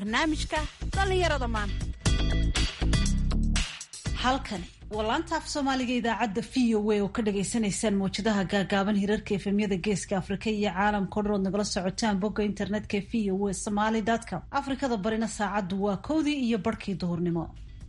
barnaamijka dhallinyarada maanta halkani waa laanta af soomaaliga idaacadda v o a oo ka dhagaysanaysaan mawjadaha gaagaaban hirarka efemyada geeska afrika iyo caalamka o dhan ood nagala socotaan bogga internetka v o a somaly com afrikada barina saacaddu waa kowdii iyo barhkii duhurnimo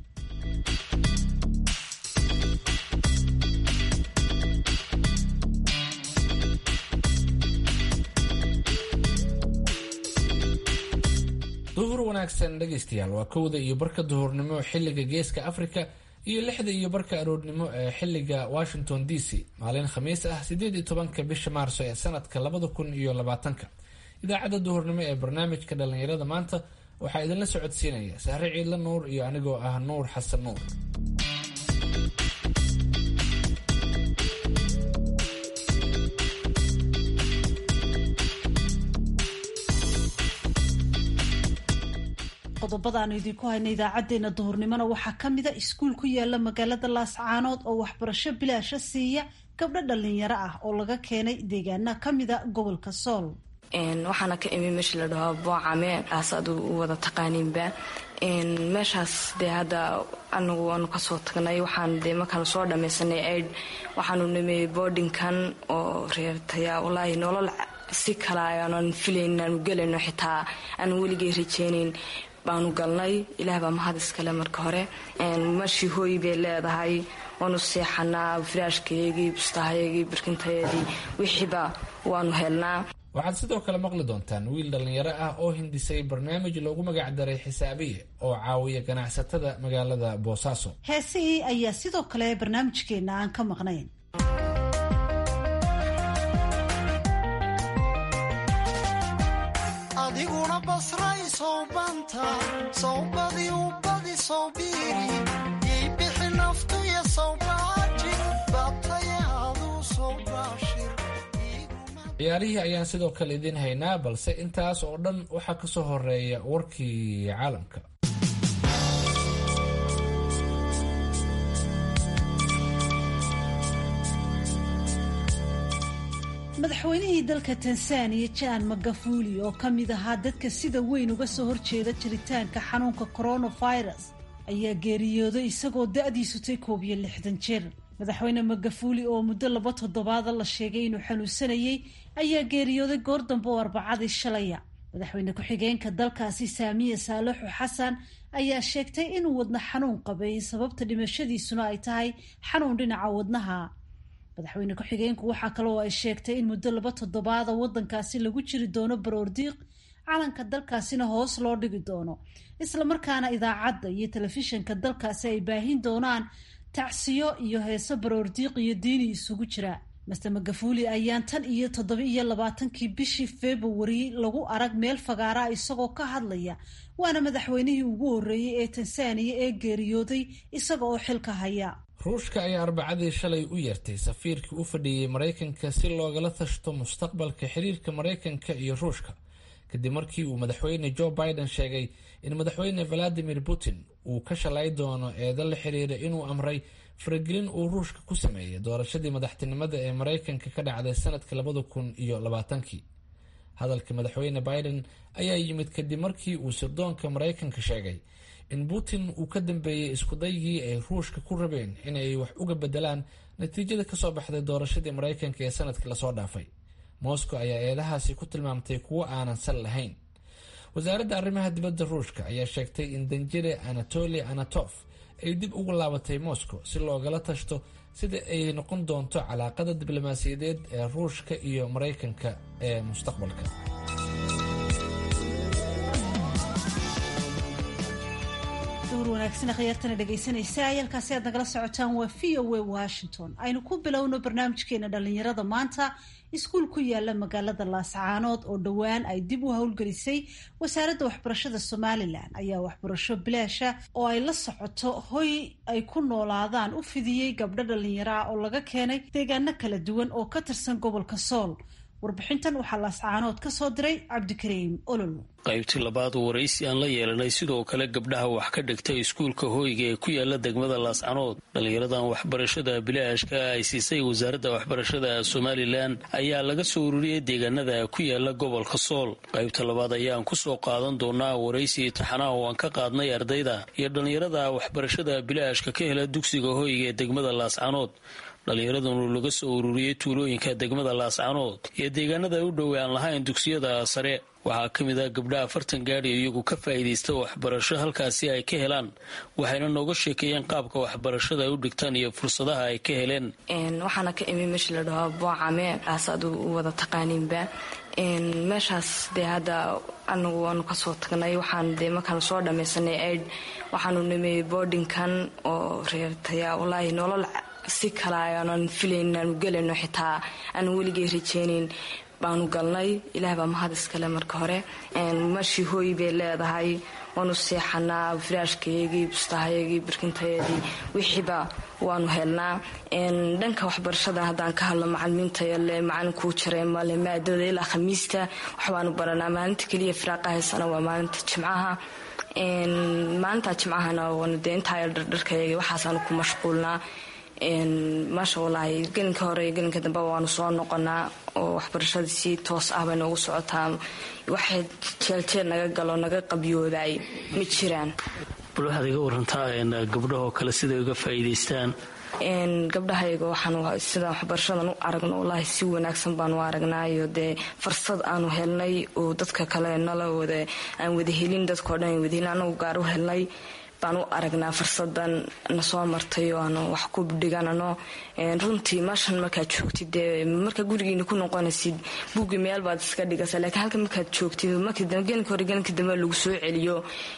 duhur wanaagsan dhegaystayaal waa kowda iyo barka duhurnimo xilliga geeska africa iyo lixda iyo barka aroornimo ee xilliga washington d c maalin khamiis ah sideed iyo tobanka bisha maarso ee sanadka labada kun iyo labaatanka idaacadda duhurnimo ee barnaamijka dhallinyarada maanta waxaa idinla socodsiinaya sahre ciidla nuur iyo anigoo ah nuur xasan nuur qodobada aanu idinku hayna idaacadeena duhurnimona waxaa ka mida iskuul ku yaala magaalada laascaanood oo waxbarasho bilaasha siiya gabdho dhalinyaro ah oo laga keenay deegaana kamida gobolka sool waxaana ka imi meesha la dhaho boocame aas adu u wada taqaaniinba meeshaas dee hadda anagu aanu kasoo tagnay waxaan dee markaanu soo dhammaysanay aid waxaanu nimay boardinkan oo reebtaya walaahi nolol si kala aanan filayn aanu gelayno xitaa aanu weligay rajeynayn baanu galnay ilaah baa mahad iskale marka hore mashii hooy bay leedahay waanu seexanaa firaashkayagii bustahayagii barkintaydii wixiiba waanu helnaa waxaad sidoo kale maqli doontaan wiil dhallinyaro ah oo hindisay barnaamij loogu magacdaray xisaabiye oo caawiya ganacsatada magaalada boosaaso heesihii ayaa sidoo kale barnaamijkeena aan ka maqnayn adiguna basray sowbanta sowbadii u badi sowbiiri yay bixi naftuya sowbaaji baabtaye aduu sowbaashir ciyaarihii ayaan sidoo kale idiin haynaa balse intaas oo dhan waxaa ka soo horeeya warkii caalamka madaxweynihii dalka tansaaniya jan magafuli oo ka mid ahaa dadka sida weyn uga soo horjeeda jiritaanka xanuunka coronavirus ayaa geeriyooday isagoo da-diisu tay koob iyo lixdan jir madaxweyne magafuli oo muddo laba toddobaada la sheegay inuu xanuunsanayey ayaa geeriyooday goor dambe oo arbacadii shalaya madaxweyne ku-xigeenka dalkaasi saamiya saalaxu xasan ayaa sheegtay inuu wadna xanuun qabay sababta dhimashadiisuna ay tahay xanuun dhinaca wadnaha madaxweyne ku-xigeenku waxaa kale oo ay sheegtay in muddo laba toddobaada waddankaasi lagu jiri doono baroordiiq calanka dalkaasina hoos loo dhigi doono islamarkaana idaacadda iyo telefishinka dalkaasi ay baahin doonaan tacsiyo iyo heeso baroordiiq iyo diini isugu jira master magafuli ayaan tan iyo toddoba iyo labaatankii bishii februari lagu arag meel fagaara isagoo ka hadlaya waana madaxweynihii ugu horreeyey ee tansaaniya ee geeriyooday isaga oo xilka haya ruushka ayaa arbacadii shalay u yeertay safiirkii u fadhiyey maraykanka si loogala tashto mustaqbalka xiriirka maraykanka iyo ruushka kadib markii uu madaxweyne joe biden sheegay in madaxweyne valadimir putin uu ka shalay doono eedo la xiriira inuu amray faragelin uu ruushka ku sameeyay doorashadii madaxtinimada ee maraykanka ka dhacday sanadka labada kun iyo labaatankii hadalka madaxweyne biden ayaa yimid kadib markii uu sirdoonka maraykanka sheegay in putin uu ka dambeeyey iskudaygii ay ruushka ku rabeen inay wax uga bedelaan natiijada kasoo baxday doorashadii maraykanka ee sanadkii lasoo dhaafay moscow ayaa eedahaasi ku tilmaamtay kuwo aanan sal lahayn wasaaradda arrimaha dibadda ruushka ayaa sheegtay in danjire anatoli anatof ay dib ugu laabatay moscow si loogala tashto sida ay noqon doonto calaaqada diblomaasiyadeed ee ruushka iyo maraykanka ee mustaqbalka wanaagsan khyaartana dhegaysanaysa ayaalkaasi aad nagala socotaan waa v o a washington aynu ku bilowno barnaamijkeena dhalinyarada maanta iskuul ku yaala magaalada laascaanood oo dhowaan ay dib u howlgelisay wasaaradda waxbarashada somalilan ayaa waxbarasho bilaasha oo ay la socoto hoy ay ku noolaadaan u fidiyey gabdho dhalinyaro ah oo laga keenay deegaano kala duwan oo ka tirsan gobolka sool warbixintan waxaa laascaanood ka soo diray cabdikariim olol qaybtii labaad waraysi aan la yeelanay sidoo kale gabdhaha wax ka dhigtay iskuulka hooyga ee ku yaala degmada laascanood dhallinyaradan waxbarashada bilaashka ay siisay wasaaradda waxbarashada somalilan ayaa laga soo ururiyey deegaanada ku yaala gobolka sool qaybta labaad ayaan kusoo qaadan doonaa waraysi taxanaha oo aan ka qaadnay ardayda iyo dhallinyarada waxbarashada bilaashka ka hela dugsiga hooyga ee degmada laascanood dhallinyaradanu laga soo ururiyey tuulooyinka degmada laascanood iyo deegaanada u dhowe aan lahayn dugsiyada sare waxaa ka mid ah gabdhaha afartan gaadhi iyagu ka faa'iidaysta waxbarasho halkaasi ay ka helaan waxayna nooga sheekeeyeen qaabka waxbarashada ay u dhigtaan iyo fursadaha ay ka heleen waxaana ka imi meesha la dhaho boocame aas aad u wada taqaaniinba meeshaas dee hadda anagu waanu kasoo tagnay waxaan dee markaan soo dhammaysanay aid waxaanu nimay boardinkan oo reertaya walaahi nolol si kale aanan filayn aanu gelayno xitaa aanu weligay rajeynayn baanu galnay ilaah baa mahad iskale marka hore meeshii hooy bay leedahay waanu seexanaa firaashkayagii bustahayagii birkintaydii wixiiba waanu helnaa dhanka waxbarashada haddaan ka hadlo macalimiintayale macalinkuu jaray male maadada ilaa khamiista waxbaanu baranaa maalinta keliya firaaqa haysana waa maalinta jimcaha maalinta jimcahana waanu dee intaa dhardharkayaga waxaasaanu ku mashquulnaa maasha wallaahi gelinka hore iyo gelinka dambe waanu soo noqonaa oo waxbarashada si toos ah bay noogu socotaa waxay jeelteel naga galo naga qabyooday ma jiraan bal waxaad iga warantaa gabdhahoo kale siday uga faa'iidaystaan gabdhahayga waxaan sidaan waxbarashadan u aragno wallaahi si wanaagsan baanu aragnaayo dee fursad aanu helnay oo dadka kale nala wada aan wada helin dadkao dhan wada helin anagu gaar u helnay baan u aragnaa fursadan na soo martay oo aanu wax ku dhiganano runtii meeshan markaad joogtid dee markaa gurigiina ku noqonaysid buuggi meel baad iska dhigaysaa laakiin halka markaad joogtid markii dambe gelinka hore gelinka dambe lagu soo celiyo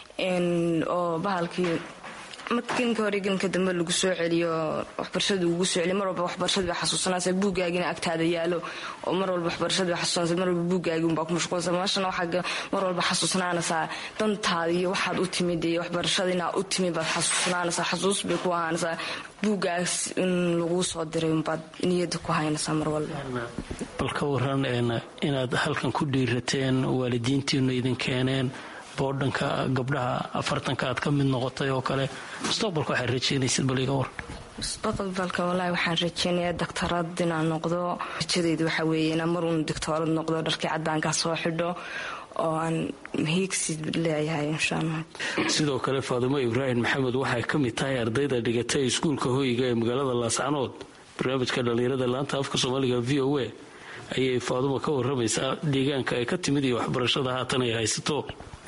oo bahalkii gelinka hore gelinka dambe lagu soo celiyo waxbarashada lagu soo celiyo mar walba waxbarashada bay xasuusanaysa buuggaagina agtaada yaalo oo mar walba waxbarashada bay xasuusanaysa mar walba buuggaagi unbaa ku mashquulsan meeshana waxaa mar walba xasuusnaanaysaa dantaada iyo waxaad u timid iyo waxbarashada inaad u timid baad xasuusnaanaysaa xasuus bay ku ahaanaysaa buuggaas in laguu soo diray unbaad niyadda ku haynaysaa mar walba bal ka waran inaad halkan ku dhiirateen waalidiintiinu idin keeneen boodhanka gabdhaha afartanka aad ka mid noqotay oo kale mustaqbalka waxaad rajeynaysid bal iga war mustaqbalka wallaahi waxaan rajeynayaa daktarad inaan noqdo rajadeyda waxaa weeye inaan mar uun doctoorad noqdo dharkii caddaankaa soo xidho oo aan hiigsi leeyahay insha allah sidoo kale faadumo ibraahim maxamed waxay ka mid tahay ardayda dhigatay iskuulka hooyiga ee magaalada laascanood barnaamijka dhallinyarada laanta afka soomaaliga v o a ayay faadumo ka waramaysaa deegaanka ay ka timid iyo waxbarashada haatan ay haysato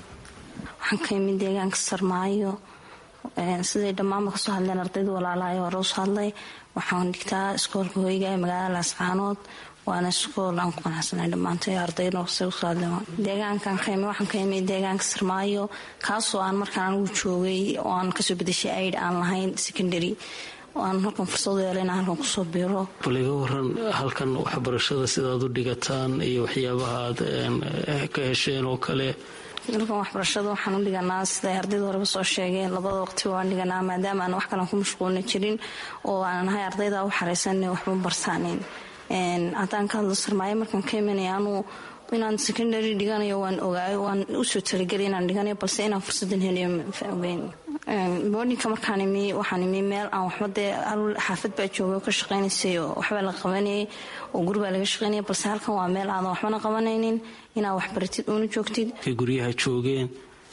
waxaan ka imid deegaanka sarmaayo siday dhammaanba kasoo hadleen ardayda walaalahay hore usoo hadlay waxaan dhigtaa iskoolka hoyga ee magaalada laascaanood waana iskool aan ku qanacsanay dhammaantay ardayda usoo hadleen deegaankan ka imid waxaan ka imid deegaanka sarmaayo kaasoo aan markaan anigu joogay oo aan kasoo bedeshay aid aan lahayn secondary aan halkan fursad yeela inaan halkan kusoo biiro bal iga waran halkan waxbarashada sidaad u dhigataan iyo waxyaabaha aad ka hesheen oo kale halkan waxbarashada waxaan u dhiganaa siday ardayda horeba soo sheegeen labada waqti waan dhiganaa maadaama aan wax kalan ku mashquulna jirin oo aanan ahay ardayda u xaraysan waxba barsaaneyn haddaan ka hadlo sarmaayo markaan ka imanaya anuu inaan secondary dhiganayo waan ogaayo waan usoo talagelay inaan dhiganayo balse inaan fursadan heliyo ogeyn boodinka markaan imi waxaan imi meel aan waxba dee xaafad baa joogay oo ka shaqaynaysay oo waxbaa la qabanayay oo guribaa laga shaqaynaya balse halkan waa meel aadan waxbana qabanaynin inaad waxbaratid uuna joogtid guryaha joogeen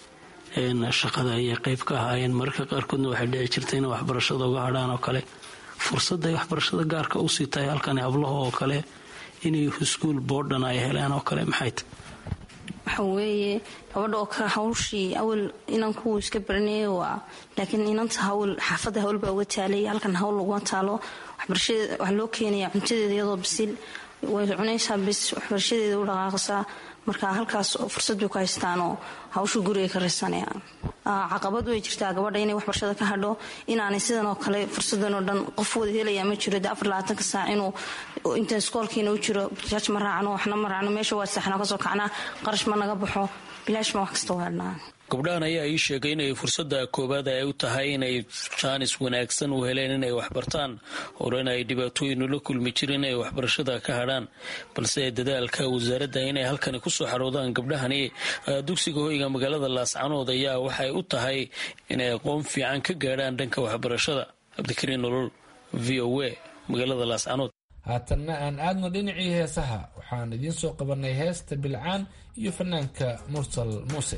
shaqada ayay qayb ka ahaayeen mararka qaarkoodna waxay dhici jirtay inay waxbarashada uga hadhaan oo kale fursadday waxbarashada gaarka usii tahay halkan hablaha oo kale inay iskuul boodhan ay heleen oo kale maxay tahy waxa weeye gabadha oo kale hawshii awal inanku iska baranayay waa laakiin inanta hawl xaafadda hawl baa uga taalay halkan hawl laguma taalo waxbarashada waxaa loo keenaya cuntadeeda iyadoo bisil way cunaysaa bis waxbarashadeeda u dhaqaaqaysaa marka halkaas fursad bay ku haystaanoo hawsha guriga ka raysanayaan caqabad way jirtaa gabadha inay waxbarashada ka hadho inaanay sidan oo kale fursadan oo dhan qof wada helayaa ma jiro de afar labaatanka saac inuu inta iskoolkiina u jiro bajaaj ma raacno waxna ma raacno meesha waa saxnaa kasoo kacnaa qarash ma naga baxo bilaash ma wax kasta waa dhnaa gabdhahan ayaa ii sheegay inay fursadda koowaad ay u tahay inay jaanis wanaagsan u heleen inay waxbartaan horena ay dhibaatooyin ula kulmi jirin inay waxbarashada ka hadhaan balse dadaalka wasaaradda inay halkani kusoo xaroodaan gabdhahani dugsiga hoyga magaalada laascanood ayaa waxay u tahay inay aqoon fiican ka gaadhaan dhanka waxbarashada cabdikariin nolol v o a magaalada laascanood haatanna aan aadno dhinacii heesaha waxaan idiin soo qabanay heesta bilcaan iyo fanaanka mursal muuse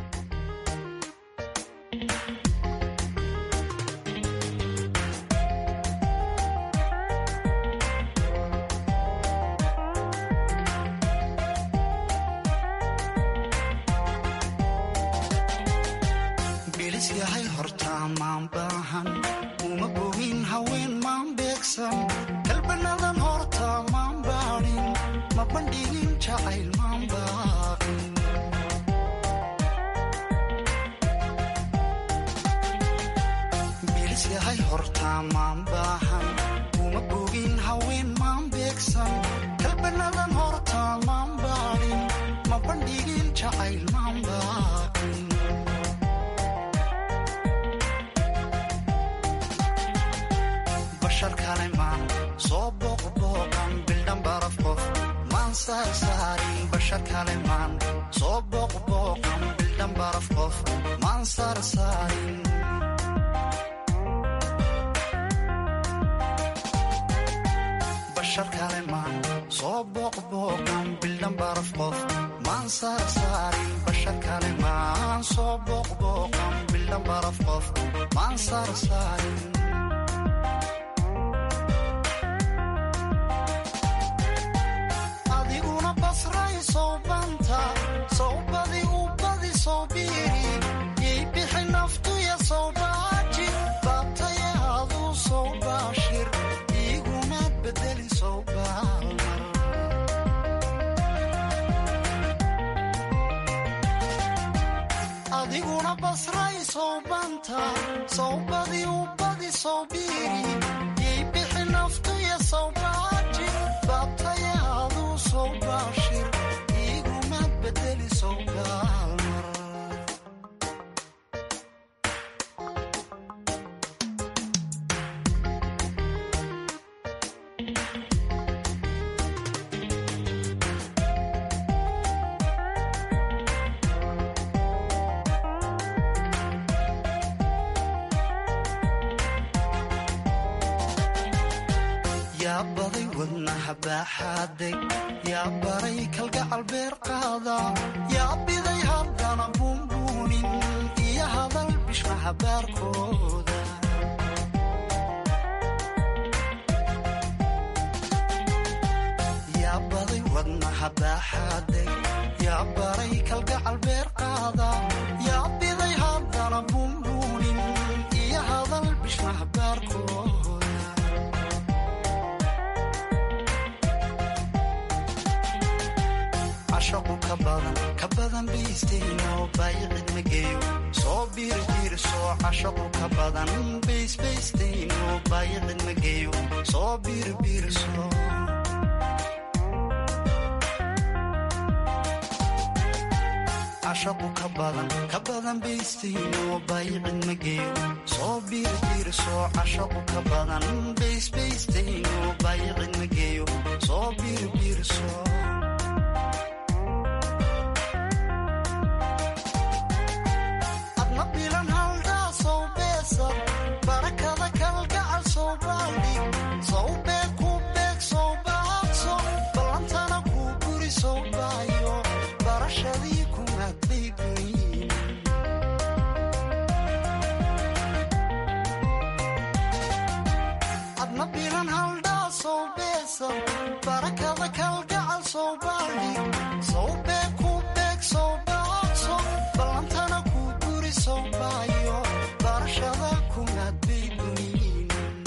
bilisyahay hortaa maan baahan uma bogin haween maan beegsan kalbanadan hortaa maan baadhin ma bandhigin jacayl maan baaqin bilisyahay hortaa maan baahan uma bogin haween maan beegsan kalbanadan hortaa maan baadhin ma bandhigin jacayl maan baaqin bashar kale maan soo booqbooqan bildhan baraf qof maan saarsaarin bashar kale maan soo booqbooqan bildhan baraf qof maan saarsaarin bashar kale maan soo booqbooqan bildhan baraf qof maan saarsaarin bashar kale maan soo booqbooqan bildhan baraf qof maan saarsaarin adiguna basray sowbanta sowbadi u badi sowbiiri yay bixi naftuya sowbaaji baabtaya aduu sowbaashir iigumaad bedeli sowbaalmar adiguna basray sowbanta sowbadi u badi sowbiiri yay bixi naftuya sowbaaji baabtaya aduu sowbaashir iigumaad bedeli sowbaalmar yaa baday wadnaha baaxaaday yaa baray kalgacal beer qaada yaa biday haddana buunbuunin iyo hadal bishmaha baarkooda yaa baday wadnaha baaxaaday yaa baray kalgacal beer qaada yaa biday haddana buunbuunin iyo hadal bishmaha baarkooda cashaqu ka badan ka badan baysteino baayicid ma geeyo soo biirbiirso cashaqu ka badan baysbaysteino baayicid ma geeyo soo biirbiirso cashaqu ka badan ka badan baysteino baayicid ma geeyo soo biirbiirso cashaqu ka badan baysbaysteino baayicid ma geeyo soo biirbiirso adna bilan haldaa sow beesad barakada kalgacal sow baaldhig sow beeg ku beeg sow baaqso ballantana kuu guri sow baayo barashadii kumaad baygoyin adna bilan haldhaa sow beesad barakada kalgacal sow baaldhig sow beeg ku beeg sow baaqso ballantana kuu guri sow baayo barashada kumaad baygoyin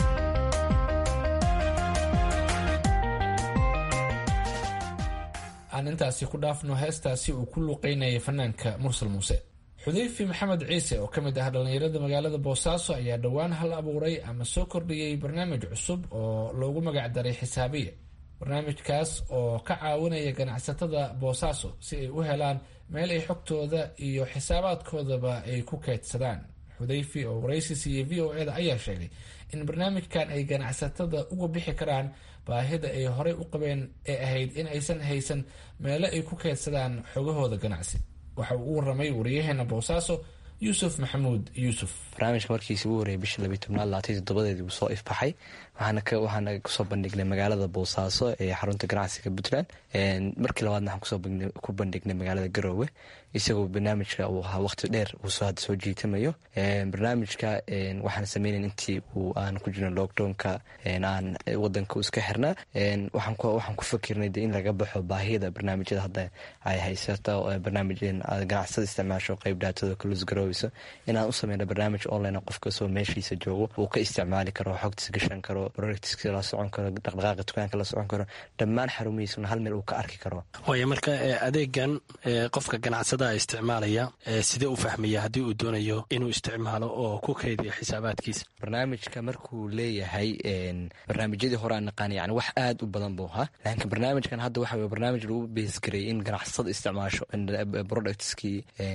aan intaasi ku dhaafno heestaasi uu ku luuqeynayay fanaanka mursal muuse xudeyfi maxamed ciise oo ka mid ah dhallinyarada magaalada boosaaso ayaa dhowaan hal abuuray ama soo kordhiyey barnaamij cusub oo loogu magacdaray xisaabiye barnaamijkaas oo ka caawinaya ganacsatada boosaaso si ay u helaan meel ay xogtooda iyo xisaabaadkoodaba ay ku keydsadaan xudayfi oo waraysi siiyey v o eda ayaa sheegay in barnaamijkan ay ganacsatada uga bixi karaan baahida ay horey u qabeen ee ahayd in aysan haysan meelo ay ku keydsadaan xogahooda ganacsi waxa uu u waramay wariyaheena boosaaso yuusuf maxamuud yuusuf barnaamijka markiisi ugu horreeyay bisha labiyi tobnaad labaatan toddobadeedii buu soo ifbaxay waxaana kusoo bandhignay magaalada boosaaso ee xarunta ganacsiga puntland markii labaadna waxaan ku bandhignay magaalada garoowe isagoo barnaamijka uu ahaa waqti dheer uusoo hadda soo jiitamayo barnaamijka waxaan sameynayn intii uu aan ku jirno lockdownka aan wadanka iska xirnaa waxaan ku fakirnay de in laga baxo baahiyada barnaamijyada hadda ay haysato barnaamij ganacsada isticmaasho qeyb dhaatada kalus garooweyso inaan u sameyno barnaamij online qof kastoo meeshiisa joogo uu ka isticmaali karo xogtiis gashan karo productska la socon karo dhaqdhaqaaqa dukaanka la socon karo dhammaan xarumihiisuna hal meel uu ka arki karo waaya marka adeegan qofka ganacsadaha isticmaalaya sidee u fahmaya haddii uu doonayo inuu isticmaalo oo ku kaydiyo xisaabaadkiisa barnaamijka markuu leeyahay barnaamijyadii hore aan naqaan yani wax aad u badan buu ahaa laakiin barnaamijkan hadda waxa barnaamij lagu beesgareeyay in ganacsada isticmaasho productskii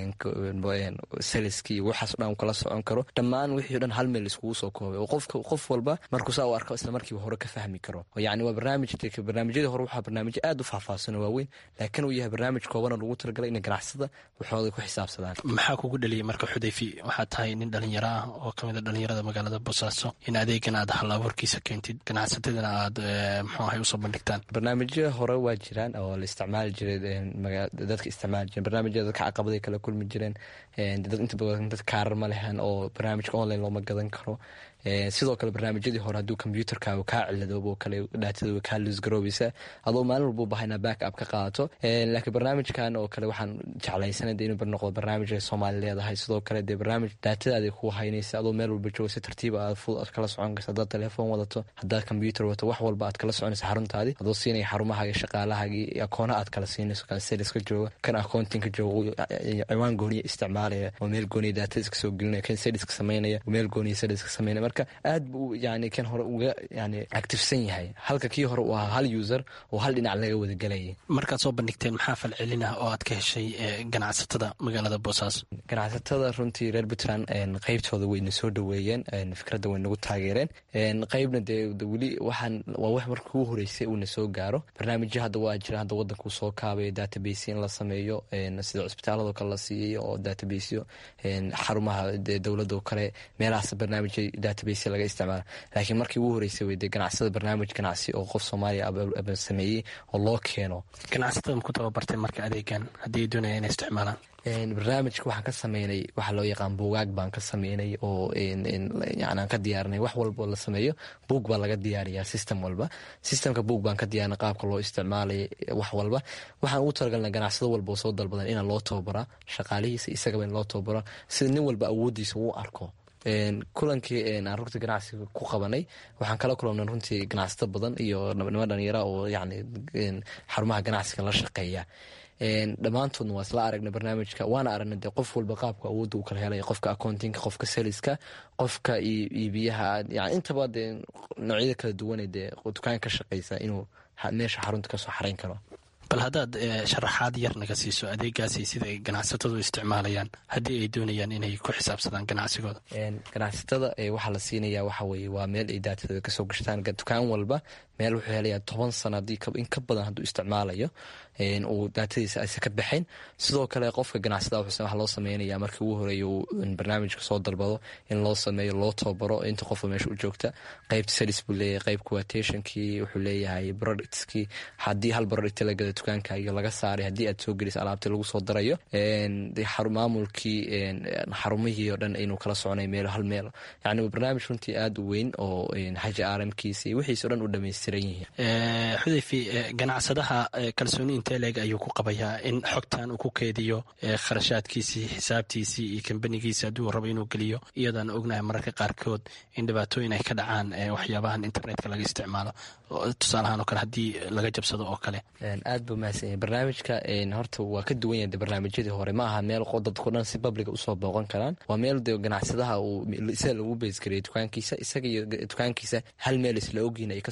saleski waxaaso dhan uu kala socon karo dhammaan wixii o dhan hal meel iskugu soo koobay oo qofka qof walba markuu saa u arko isla markiiba hore ka fahmi karo yani waa barnaamij barnaamijyadii hore waxaa barnaamijyo aad u faahfaahsan oo waaweyn laakiin uu yahay barnaamij koobana lagu talagalay in ganacsada waxooda ku xisaabsadaan maxaa kugu dhaliyay marka xudayfi waxaad tahay nin dhalinyaro ah oo kamid a dhalinyarada magaalada boosaaso in adeegan aad hal abuurkiisa keentid ganacsatadana aad muxuu ahay usoo bandhigtaan barnaamijyo hore waa jiraan oo la isticmaali jiray dadka isticmaali jireen barnaamijyada dadka caqabaday kala kulmi jireen inta badan dad kaarar ma lehan oo barnaamijka online looma gadan karo sidoo kale barnaamijyadii hore hadduu kombyuutarkaaga kaa ciladoobo kale dhaatadooda kaa luusgaroobeysa adoo maalin walba u baha inaa back up ka qaadato laakiin barnaamijkan oo kale waxaan jeclaysanay de inuu noqdo barnaamij ay soomaali leedahay sidoo kale dee barnaamij daatadaada ku haynaysa adoo meel walba jooga si tartiiba aad fudud aad kala socon karsa haddaad telefoon wadato haddaad kombyuutar wadato wax walba aad kala soconaysa xaruntaadii adoo siinaya xarumahaaga shaqaalahaagii akoono aad kala siinayso kan saliska jooga kan accountingka jooga ciwaan gooniya isticmaalaya oo meel gooniya daatada iska soo gelinaya kan saliska sameynaya oo meel gooniya saliska sameynaya marka aad buu yani kan hore uga yani actifsan yahay halka kii hore uu ahaa hal user oo hal dhinac laga wadagelayay markaad soo bandhigteen maxaa falcelin ah oo aad ka heshay ganacsatada magaalada boosaaso ganacsatada runtii reer puntland qeybtooda wayna soo dhaweeyeen fikradda way nagu taageereen qeybna dee weli waxaan waa wax marka ugu horeysay uuna soo gaaro barnaamijyo hadda waa jira hadda wadankuu soo kaabay database in la sameeyo sida cusbitaalado kale la siiyey oo databasyo xarumaha dowladoo kale meelahaas barnaamijya database laga isticmaala laakiin markii ugu horeysay wey dee ganacsada barnaamij ganacsi oo qof soomaaliya aba sameeyey oo loo keeno ganacsatada maku tababartay marka adeegan haddii ay doonaya inay isticmaalaan barnaamijka waxaan ka sameynay waxaa loo yaqaan buugaag baan ka sameynay oo aan ka diyaarinay wax walba oo la sameeyo buug baa laga diyaariyaa system walba systemka buug baan ka diyaarinay qaabka loo isticmaalay wax walba waxaan ugu talagalnay ganacsado walba oo soo dalbadan inaan loo tababaraa shaqaalihiisa isagaba in loo tababaro sida nin walba awooddiisa uu arko kulankii aan rugta ganacsiga ku qabanay waxaan kala kulannay runtii ganacsato badan iyo nimo dhalinyara oo yani xarumaha ganacsiga la shaqeeya dhammaantoodna waa isla aragnay barnaamijka waana aragnay dee qof walba qaabka awoodda uu kala helaya qofka accountingka qofka saliska qofka iibiyaha yani intaba dee noocyada kala duwane dee dukaan ka shaqeysa inuu meesha xarunta kasoo xarayn karo bal haddaad sharaxaad yar naga siiso adeegaasi sida ay ganacsatadu isticmaalayaan haddii ay doonayaan inay ku xisaabsadaan ganacsigooda ganacsatada waxaa la siinaya waxa weye waa meel ay daatadooda kasoo gashtaan dukaan walba meel wuxuu helayaa toban sano haddii in ka badan hadduu isticmaalayo uu daatadiisa aysa ka baxayn sidoo kale qofka ganacsada waxaa loo sameynaya markii ugu horeeya uu barnaamijka soo dalbado in loo sameeyo loo tababaro inta qofka meesha u joogta qeybta salis buu leeyahay qeyb quatationkii wuxuu leeyahay productskii haddii hal product la gada dukaankaaga laga saaray haddii aad soo gelisa alaabta lagu soo darayo maamulkii xarumihii oo dhan inuu kala soconay meel hal meel yani waa barnaamij runtii aada u weyn oo xaji aaramkiisa iyo wixiis o dhan u dhamaystiran yihiin xudayfi ganacsadaha kalsooni intee leeg ayuu ku qabayaa in xogtan uu ku keediyo kharashaadkiisii xisaabtiisii iyo kambanigiisi hadduu rabo inuu geliyo iyadaan ognahay mararka qaarkood in dhibaatooyin ay ka dhacaan waxyaabahan internetka laga isticmaalo tusaalahaan oo kale haddii laga jabsado oo kale aad buu mahadsan yahay barnaamijka horta waa ka duwan yahay barnaamijyadii hore ma aha meel dadko dhan si babliga usoo booqan karaan waa meel de ganacsadaha uu isaga lagu beysgariyay dukaankiisa isaga iyo dukaankiisa hal meel isla ogyihin ay kasoo wada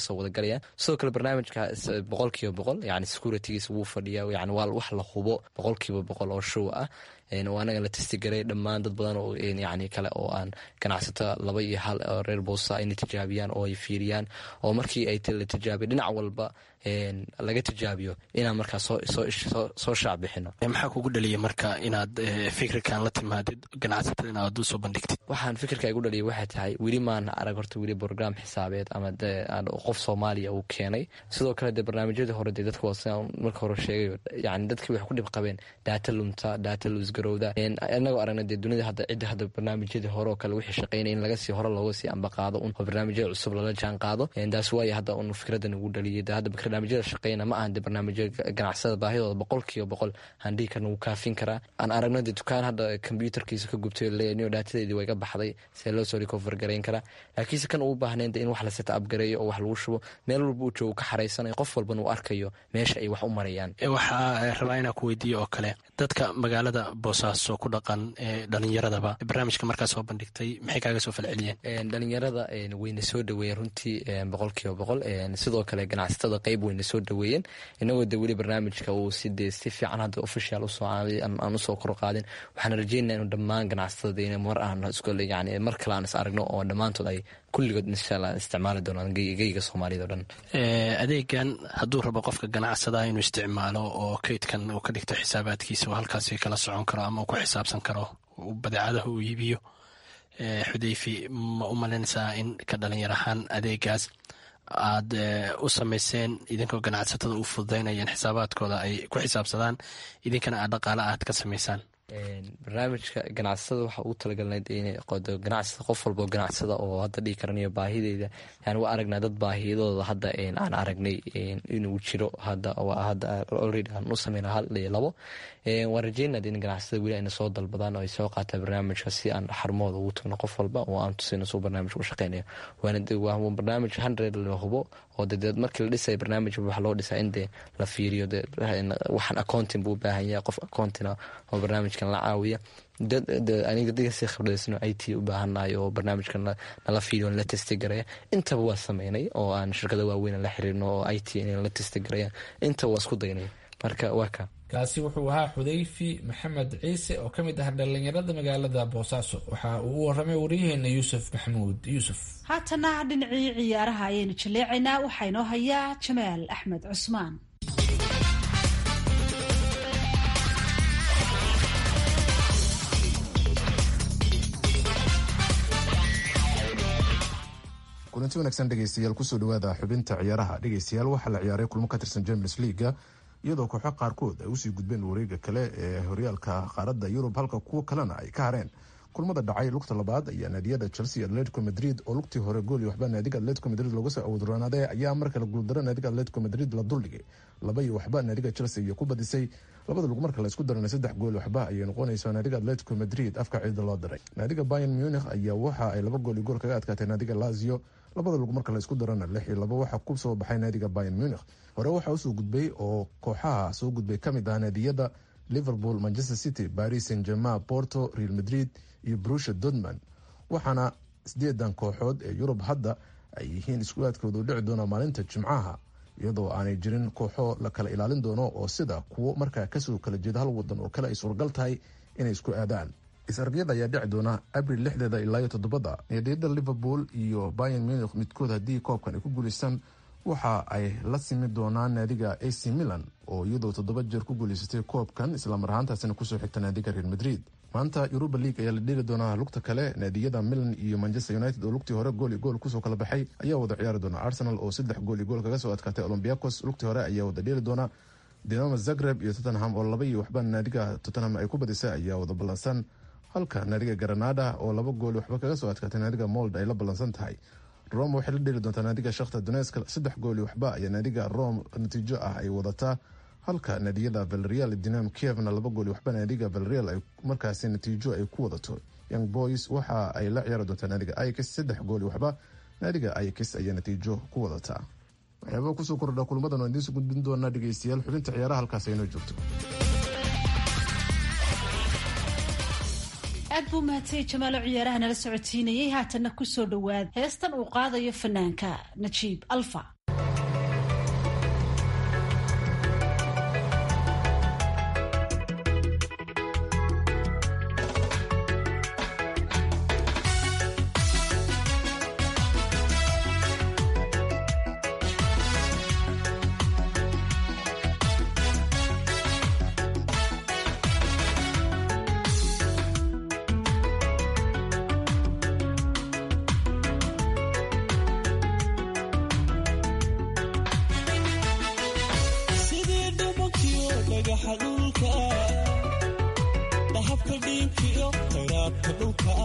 galayaan sidoo kale barnaamijka boqol kiiba boqol yani securitygiisa wuu fadhiya yani waa wax la hubo boqol kiiba boqol oo show ah oo anaga la testigaray dhammaan dad badan oo yani kale oo aan ganacsato laba iyo hal reer boosa inay tijaabiyaan oo ay fiiriyaan oo markii ay la tijaabiyo dhinac walba laga tijaabiyo inaan markaa soo shaac bixino maxaa kugu dhaliya marka inaad fikirkan la timaadid ganacsatada inaad u soo bandhigtid waxaan fikirka igu dhaliya waxay tahay weli maan arag horta weli brogram xisaabeed ama qof soomaaliya uu keenay sidoo kale dee barnaamijyadii hore dee dadka waa marka hore sheegayo yani dadkii waxay ku dhib qabeen daata lumta daata luusgarowda inagoo aragna dee dunida hadda cidda hadda barnaamijyadii hore oo kale wixii shaqeynaya in laga sii hore looga sii ambaqaado un oo barnaamijyada cusub lala jaan qaado taas waayo hadda un fikradan ugu dhaliyay hadda barnaamijyada shaqeyna ma ahan de barnaamijya ganacsada baahidooda boqol kiiba boqol aan dhihi karna wuu kaafin karaa aan aragno de dukaan hadda kombyuutarkiisa ka gubtay leeyahay daatadeedii way ga baxday see loo soo recover garayn karaa laakiinse kan uu baahnayn de in wax la set up gareeyo oo wax lagu shubo meel walba uu joogo ka xaraysanayo qof walbana uu arkayo meesha ay wax u marayaan waxaa rabaa inaan ku weydiiyo oo kale dadka magaalada boosaaso ku dhaqan ee dhalinyaradaba barnaamijka markaa soo bandhigtay maxay kaaga soo falceliyeen dhalinyarada wayna soo dhaweeyeen runtii boqol kiiba boqol sidoo kale ganacsatada qeyb wayna soo dhaweeyeen inagoo de weli barnaamijka uu side si fiican hadda official usoo aan usoo kor qaadin waxaan rajeynaa inu dhammaan ganacsatada in mar aan yani mar kale aan is aragno oo dhammaantood ay kulligood inshaalla isticmaali doonaan geyga soomaaliyad o dhan adeegan hadduu rabo qofka ganacsadaha inuu isticmaalo oo kaydkan uu ka dhigto xisaabaadkiisa oo halkaasi kala socon karo ama uu ku xisaabsan karo badeecadaha uu iibiyo xudeyfi ma u malaynaysaa in ka dhalinyar ahaan adeegaas aad u samayseen idinkoo ganacsatada u fududaynayeen xisaabaadkooda ay ku xisaabsadaan idinkana aad dhaqaale aad ka samaysaan barnaamijka ganacsatada waxaa ugu talagalnayd in ganacsada qof walboo ganacsada oo hadda dhigi karanayo baahideyda yani waa aragnaa dad baahiyadooda hadda aan aragnay inuu jiro hadda hadda already aan u sameyna hal iyo labo waan rajeynad in ganacsada weli ayna soo dalbadaan oo ay soo qaataan barnaamijka si aan xarumooda ugu tagno qof walba oo aan tusino suu barnaamijka u shaqeynayo waa barnaamij hundred la hubo oo de markii la dhisaya barnaamij waxa loo dhisaa in dee la fiiriyo waxaan accounting buu u baahan yahay qof accountina oo barnaamijkan la caawiya aniga dadkasi khibradaysan i t u baahannahay oo barnaamijkan nala fiiriyo la testi garaya intaba waa sameynay oo aan shirkada waaweyn la xiriirno oo i t in la testi garayaan intaba waa isku daynay marka waa ka kaasi wuxuu ahaa xudayfi maxamed ciise oo ka mid ah dhallinyarada magaalada boosaaso waxa uu u waramay waryaheena yuusuf maxamuud yuusuf haatana dhinacii ciyaaraha ayaynu jaleecaynaa waxaa inoo hayaa jamaal axmed cusmaan kulanti wanaagsan dhegeystayaal kusoo dhawaada xubinta ciyaaraha dhegeystayaal waxaa la ciyaaray kulmo ka tirsan champions leaga iyadoo kooxo qaarkood ay usii gudbeen wareega kale ee horyaalka qaaradda yurub halka kuwo kalena ay ka hareen kulmada dhacay lugta labaad ayaa naadiyada chelsea atletico madrid oo lugtii hore gooli waxba naadiga atletico madrid looga soo awodroonaaday ayaa markale guuldaro naadiga atletico madrid la duldhigay laba iyo waxba naadiga chelsea iyo ku badisay labada lug marka la isku darana saddex gool waxba ayay noqonaysaa naadiga atletico madrid afka ciida loo diray naadiga bayan munich ayaa waxa ay laba gool iyo gool kaga adkaatay naadiga lazio labada lug marka la isku darana lix iyo laba waxaa ku soo baxay naadiga bayan munich hore waxaa usoo gudbay oo kooxaha soo gudbay kamid ah naadiyada liverpool manchester city paris saint germain porto real madrid iyo brusha dortmund waxaana sideedan kooxood ee yurub hadda ay yihiin isku-aadkooda u dhici doona maalinta jimcaha iyadoo aanay jirin kooxo la kala ilaalin doono oo sida kuwo markaa kasoo kala jeeda hal wadan oo kale ay suuragal tahay inay isku aadaan is-argyada ayaa dhici doona abril lixdeeda ilaa iyo toddobada naadiyada liverpool iyo bayan munich midkood haddii koobkan ay ku guuleystaan waxa ay la simi doonaan naadiga ac milan oo iyadoo toddoba jeer ku guuleysatay koobkan islamar ahaantaasina kusoo xigta naadiga real madrid maanta yuruba league ayaa la dheli doonaa lugta kale naadiyada milan iyo manchester united oo lugtii hore gool iyo gool kusoo kala baxay ayaa wada ciyaari doona arsenal oo saddex gool iyo gool kaga soo adkaatay olombiacos lugtii hore ayaa wada dheeli doona dinamo zagreb iyo tottenham oo laba iyo waxba naadiga tottenham ay ku badisay ayaa wada ballansan halka naadiga granada oo laba gool waxba kaga soo adkaatay naadiga mold ay la ballansan tahay rome waxay la dheli doontaa naadiga shakhta doneska saddex gool iyo waxba ayaa naadiga rome natiijo ah ay wadataa halka naadiyada valreal dinam kievna laba gool waxba naadiga valreal ay markaasi natiijo ay ku wadato young boys waxa ay la ciyaari doontaa naadiga ix saddex gool waxba naadiga ix ayaa natiijo ku wadataa waxyaabaa kusoo kordha kulmadan oo idiinsu gudbin doonaa dhegeystayaal xubinta ciyaaraha halkaas aynoo joogto aad buu mahadsanyi jamaalo ciyaaraha nala socotiinayay haatanna kusoo dhowaad heestan uu qaadayo fanaanka najiib alfa khayraadka dhulka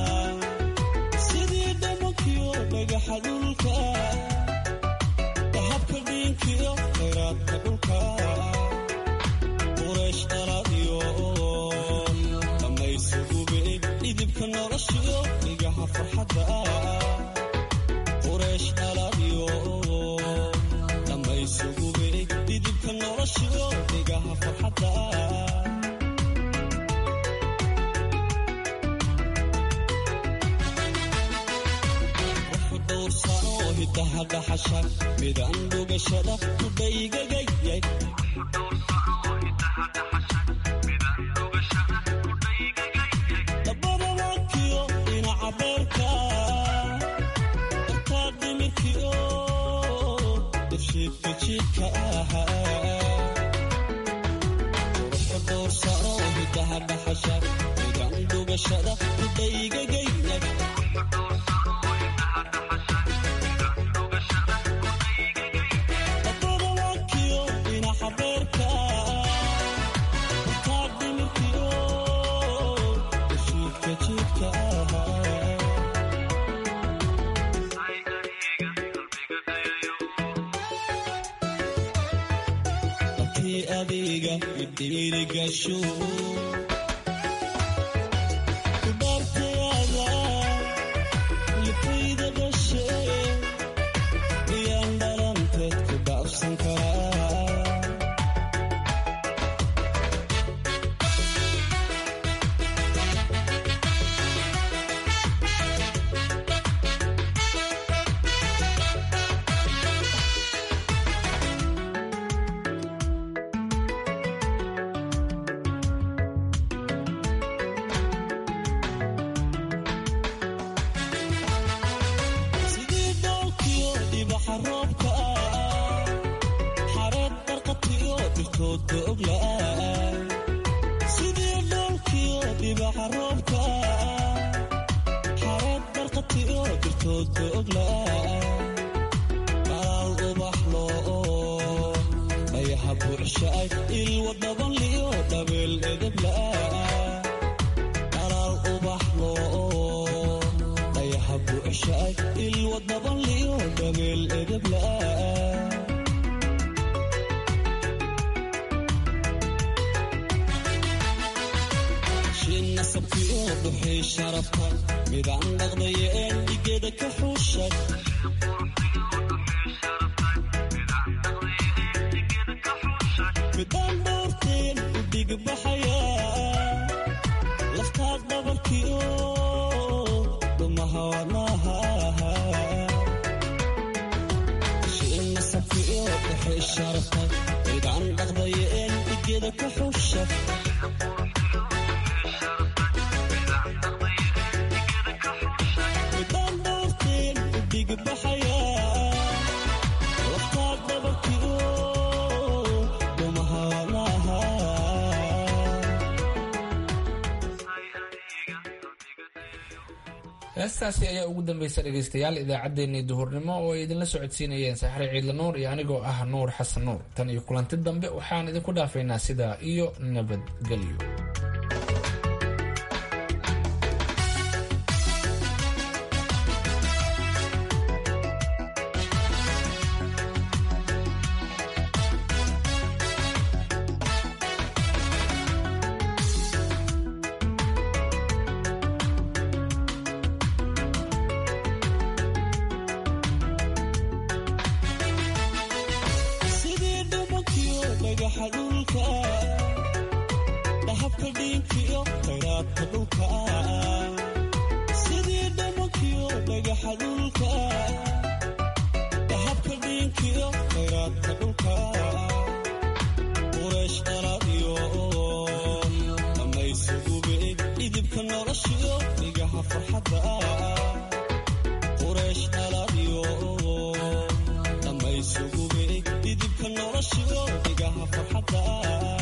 sidii dhamankiyo dhagaxa dhulka dahabka dhiinkiyo khayraadka dhulka quraysh dhaladiyo dhammaysugube dhidibka noloshiyo dhigaha farxadda quraysh dhaladiyo dhammaysugube dhidibka noloshiyo dhigaha farxadda hidaha dhaxasha midaan dhugashada kudhaygagayay dabada wakiyo dhinaca beerka dartaa dhimirkiyo dafshiidka jiidka ahaa quruxda dhowrsano hidaha dhaxasha midaan dhugashada kudhaygagayay adiga idhiirigasho kubaartayada lifayda dhashe iyaan dhalanteed ku dhaafsan karaa sidii dhoolkiyo dhibaxa roobka xareed barqatiyo dhirtoodka ogla'a sidii dhoolkiyo dhibaxa roobka xareed barqatiyo dhirtoodka ogla'a qalaal ubaxlo dhayaha buuxshaay ilwa dhabanliyo dhabeel edebla'a qalaal ubaxlo dhayaha buuxshaay ilwa dhabanliyo dhabeel edebla'a shin nasabkiyo dhuxii sharafta midaan dhaqdaya een dhigeeda ka xuushay midaan dhowrteen u dhigbaxaya laftaad dhabarkiyo dhumaha wadnaha shin nasabkiyo dhuxii sharafta midaan dhaqdaya een dhigeeda ka xuushay midaan dhowrteen u dhigbaxaya laftaad dhabarkiyo dhumaha wadnaha heestaasi ayaa ugu dambaysa dhegaystayaal idaacaddeenii duhurnimo oo ay idinla socodsiinayeen saxre ciidla nuur iyo anigoo ah nuur xasan nuur tan iyo kulanti dambe waxaan idinku dhaafaynaa sidaa iyo nabadgelyo sidii dhumankiyo dhagaxa dhulka dhahabka dhiinkiyo khayraadka dhulka sidii dhumankiyo dhagaxa dhulka dhahabka dhiinkiyo khayraadka dhulka quraysh dhaladiyo dhammaysugube dhidibka noloshiyo dhigaha farxadda quraysh dhaladiyo dhammaysugube dhidibka noloshiyo dhigaha farxadda